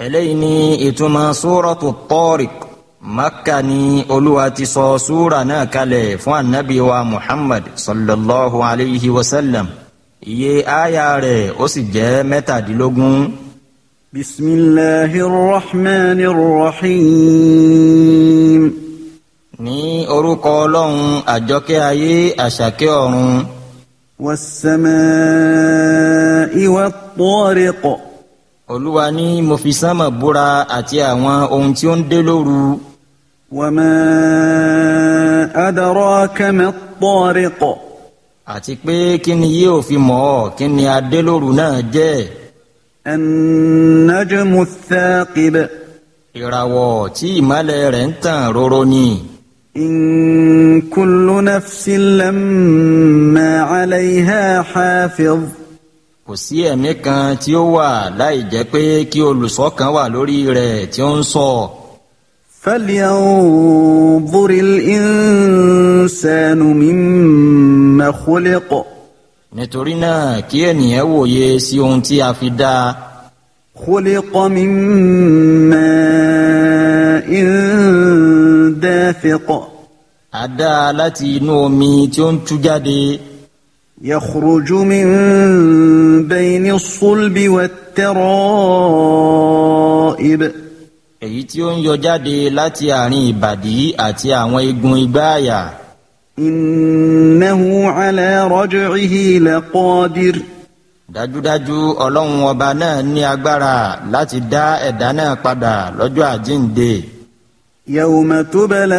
eléyìí ni ìtumọ̀ súrọ̀tù Tariq Makka ni olúwa ti sọ súra náà kalẹ̀ fún anabi wa Muhammad sallallahu alayhi wa sallam iye aya rẹ̀ ó sì jẹ́ mẹ́tàdínlógún. بسم الله الرحمن الرحيم ní orúkọ ọlọ́run àjọkẹ́ ayé àṣàkẹ́ ọ̀run والسماء والطارق olúwa ní mo fi sánmà búra àti àwọn ohun tí ó ń dé lóru وما أدراك ما الطارق àti pé kí ni yóò fi mọ̀ ọ́ kí ni adé lóru náà jẹ́ النجم الثاقب ìràwọ̀ tí ìmọ́lẹ̀ rẹ̀ ń tàn róró ni إن كل نفس لما عليها حافظ kò sí ẹ̀mí kan tí ó wà láì jẹ́ pé kí olùṣọ́ kan wà lórí rẹ̀ tí ó ń ṣọ́ فلينظر الإنسان مما خلق nítorí náà kí ènìyàn wòye sí ohun tí a fi dá a خلق من ماء دافق a dá a láti inú omi tí ó ń tú jáde يخرج من بين الصلب والترائب èyí tí ó ń yọ jáde láti àárín ìbàdí àti àwọn igun igbá àyà إنه على رجعه لقادر dájúdájú ọlọ́run ọba náà ní agbára láti dá ẹ̀dá náà padà lọ́jọ́ àjíǹde يوم تبلى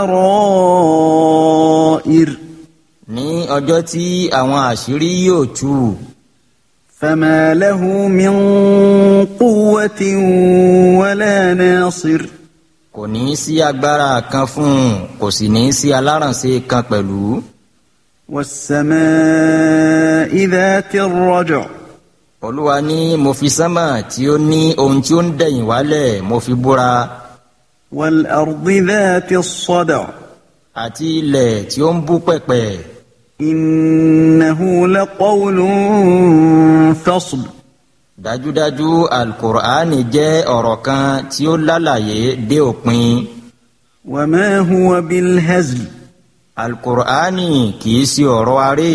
السرائر ní ọjọ́ tí àwọn àṣírí yóò tú فما له من قوة ولا ناصر kò ní í sí agbára kan fún un kò sì ní í sí alárànṣe kan pẹ̀lú والسماء ذات الرجع olúwa ní mo fi sánmà tí ó ní ohun tí ó ń dẹ̀yìn wálẹ̀ mo fi búra والأرض ذات الصدع àti ilẹ̀ tí ó ń bú pẹ̀pẹ̀ إنه لقول فصل dájúdájú alukur'ani jẹ́ ọ̀rọ̀ kan tí ó lálàyé dé òpin وما هو بالهزل alukur'ani kìí ṣe ọ̀rọ̀ aré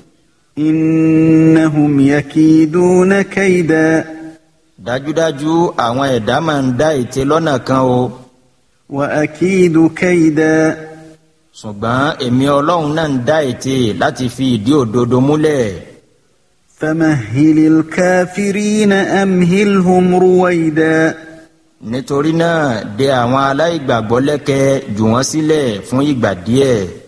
إنهم يكيدون كيدا dájúdájú àwọn ẹ̀dá máa ń dá ète lọ́nà kan o وأكيد كيدا ṣùgbọ́n èmi ọlọ́run náà ń dá ète láti fi ìdí òdodo múlẹ̀ فمهل الكافرين أمهلهم رويدا nítorí náà dè àwọn aláìgbàgbọ́ lẹ́kẹ̀ jù wọ́n sílẹ̀ fún ìgbà díẹ̀